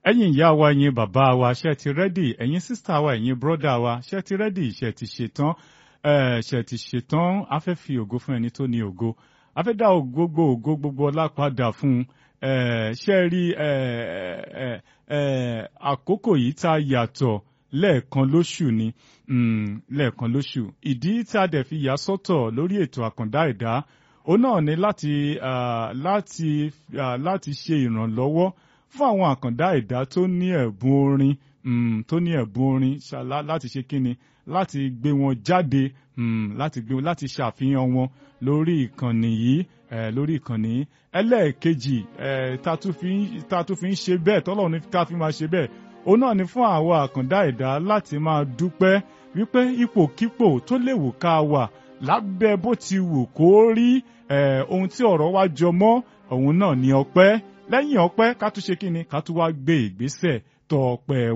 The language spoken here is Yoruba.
ẹ̀yin ìyá wa ẹ̀yin bàbá wa ṣe ti rẹ́dì ẹ̀yin sísítà wa ẹ̀yin bírọ́dà wa ṣe ti rẹ́dì ṣe ti ṣetán ṣe ti ṣetán a fẹ́ fi ògo fún ẹni tó ní ògo a fẹ́ dá gbogbo ògo gbogbo ọlá padà fún un ṣe rí àkókò yìí tá a yàtọ̀ lẹ́ẹ̀kan lóṣù ni lẹ́ẹ̀kan lóṣù ìdí tá a dẹ̀ fi yà sọ́tọ̀ lórí ètò àkàndá ẹ̀dá òun náà ni láti láti láti ṣe ìrànlọ́wọ́ fún àwọn àkàndá ẹ̀dá tó ní ẹ̀bùn orin tó ní ẹ̀bùn orin láti ṣe kíni láti gbé wọn jáde láti gbé wọn láti ṣàfihàn wọn lórí ìkànnì yìí lórí ìkànnì yìí ẹlẹ́ẹ̀kejì tá a tún fi ń ṣe bẹ́ẹ̀ tọ́lọ́run ní ká fi máa ṣe bẹ́ẹ̀ òun náà ni fún àwọn àkàndá ẹ̀dá láti máa dúpẹ́ wípé ipòkípò tó léwu ká wà lábẹ́ bó ti wù kó rí ohun tí ọ̀rọ̀ wa jọ mọ́ òun náà ni ọpẹ́ lẹ́yìn ọpẹ́ ká tún ṣe kí ni ká tún wá gbé ìgbésẹ̀ tọ ọpẹ́